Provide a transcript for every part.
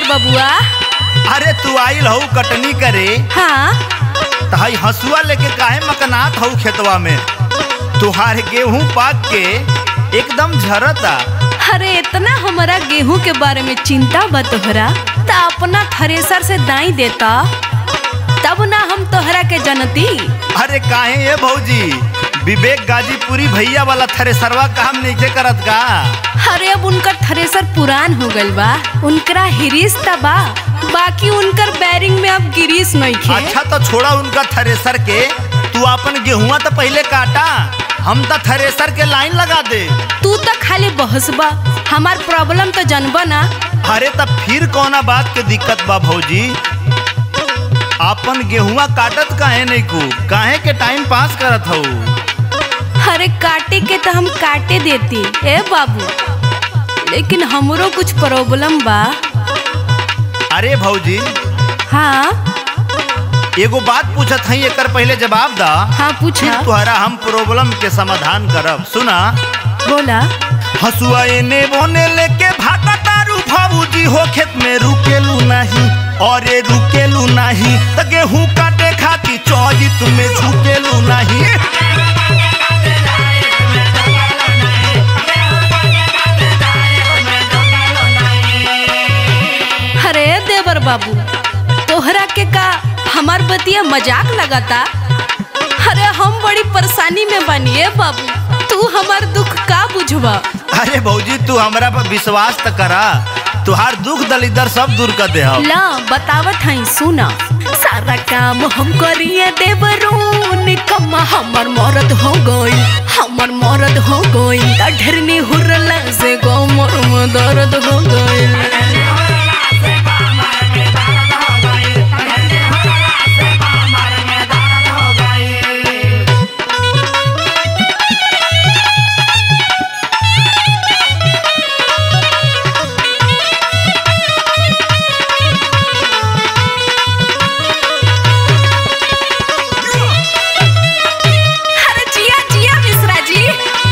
बबुआ अरे तू आइल हऊ कटनी करे हाँ तहाई हसुआ लेके काहे मकनात हऊ खेतवा में तुहार गेहूं पाक के एकदम झरता अरे इतना हमारा गेहूं के बारे में चिंता बा तोहरा त अपना थ्रेसर से दाई देता तब ना हम तोहरा के जनती अरे काहे ये भौजी विवेक गाजीपुरी भैया वाला थ्रेसरवा काम नहीं करत का अरे अब उनकर थ्रेसर पुरान हो गइल बा उनकरा हिरीस त बा बाकी उनकर बैरिंग में अब गिरीस नहीं खे अच्छा तो छोड़ा उनका थ्रेसर के तू अपन गेहुआ तो पहले काटा हम तो थ्रेसर के लाइन लगा दे तू तो खाली बहसबा हमार प्रॉब्लम तो जनबा ना अरे तब फिर कौना बात के दिक्कत बा भौजी आपन गेहुआ काटत काहे नहीं को काहे के टाइम पास करत हऊ अरे काटे के तो हम काटे देती ए बाबू लेकिन हमरो कुछ प्रॉब्लम बा अरे भौजी हाँ एगो बात पूछत हई एकर पहले जवाब दा हाँ पूछा फिर तुहरा हम प्रॉब्लम के समाधान करब सुना बोला हसुआ एने बोने लेके भागा तारू भाबूजी हो खेत में रुकेलू नहीं और ये रुकेलू नहीं त गेहूं काटे खाती चौजी तुम्हें झुकेलू नहीं अरे देवर बाबू तोहरा के का हमार बतिया मजाक लगाता अरे हम बड़ी परेशानी में बनिए बाबू तू हमार दुख का बुझवा अरे भौजी तू हमरा पर विश्वास त करा तुहार दुख दलिदर सब दूर कर दे हम ला बतावत हई सुना सारा काम हम करिए देवरून कम्मा हमर मरद हो गई हमर मरद हो गई ढेरनी हुरला से गो मोर में दर्द हो गई अरे जिया जिया मिश्रा जी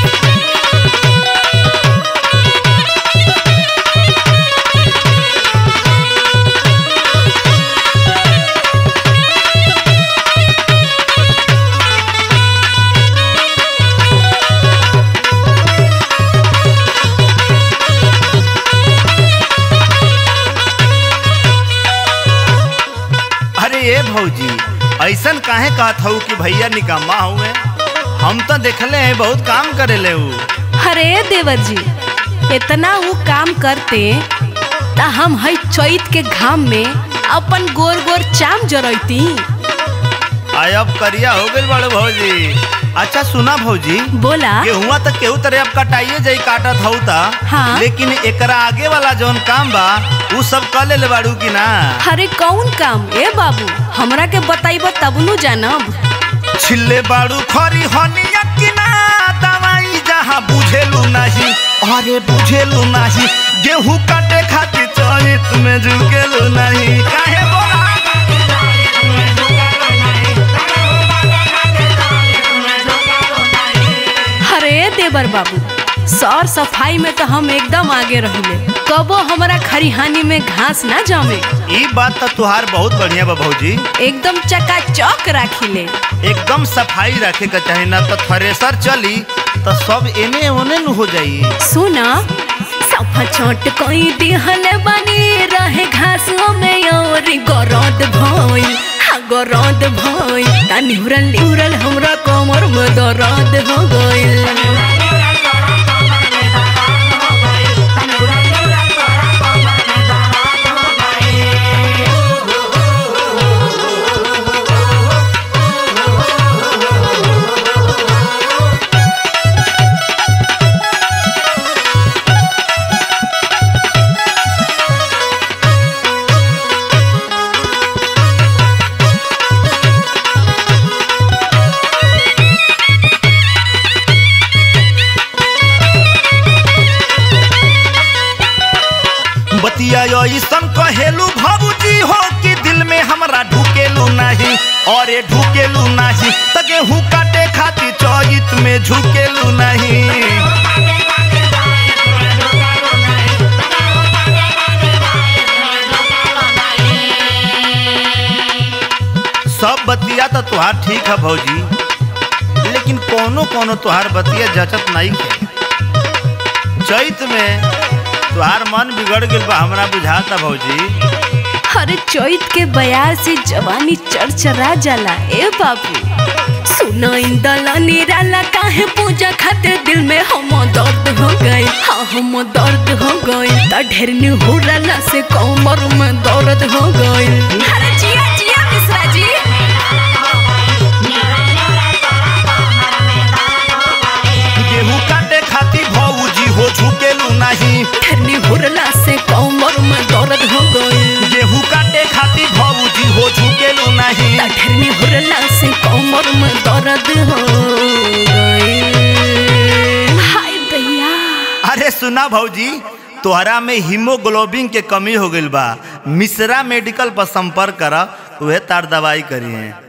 अरे ये भौजी ऐसन काहे कहत हऊ कि भैया निकम्मा हुए हम तो देखले हैं बहुत काम करेले ऊ अरे देवर जी इतना वो काम करते ता हम हई चैत के घाम में अपन गोर गोर चाम जरैती आय अब करिया हो गइल बड़े भौजी अच्छा सुना भौजी बोला गेहुआ तक केहू तरह अब कटाइए जाई काटत हऊ ता हाँ। लेकिन एकरा आगे वाला जौन काम बा ऊ सब कर ले बाड़ू की ना अरे कौन काम ए बाबू हमरा के बताइब तब नु जानब छिल्ले बाड़ू खरी हनिया की ना दवाई जहाँ बुझेलू नहीं अरे बुझेलू नहीं गेहूं काटे खातिर चरित में झुकेलू नहीं काहे बोला अरे देवर बाबू सौर सफाई में तो हम एकदम आगे रहिले कबो हमरा खरिहानी में घास ना जमे ई बात तो तुहार बहुत बढ़िया बा भौजी एकदम चकाचौक राखिले एकदम सफाई रखे के चाही ना तो थ्रेसर चली तो सब एने ओने न हो जाई सुना सफा छोट कोई दिहल बनी रहे घासों में और गरद भई हाँ गरद भई ता निहुरल निहुरल हमरा कमर में दर्द हो गइल बतिया ऐसन कहेलू भाबूजी हो कि दिल में हमरा ढुकेलू नहीं और ये ढुकेलू नहीं त गेहूं काटे खातिर चौजित में झुकेलू नहीं तुहार ठीक है भौजी लेकिन कोनो कोनो तुहार बतिया जचत नहीं है चैत में तुहार मन बिगड़ गइल बा हमरा बुझाता भौजी हर चैत के बयार से जवानी चरचरा जाला ए बाबू सुना इंदला निराला काहे पूजा खातिर दिल में हम दर्द हो गए हाँ हम दर्द हो गए त ढेर निहुरला से कमर में दर्द हो गए अरे जिया जिया मिश्रा जी गेहूं काटे खातिर भौजी हो झुकेलू नहीं ढेर निहुरला से कमर में दर्द हो गए गेहूं काटे खातिर भौजी हो झुकेलू नहीं त ढेर निहुरला से कमर में दर्द हो गए हाय दैया अरे सुना भौजी तोहरा में हीमोग्लोबिन के कमी हो गइल बा मिश्रा मेडिकल पर संपर्क कर उहे तार दवाई करी है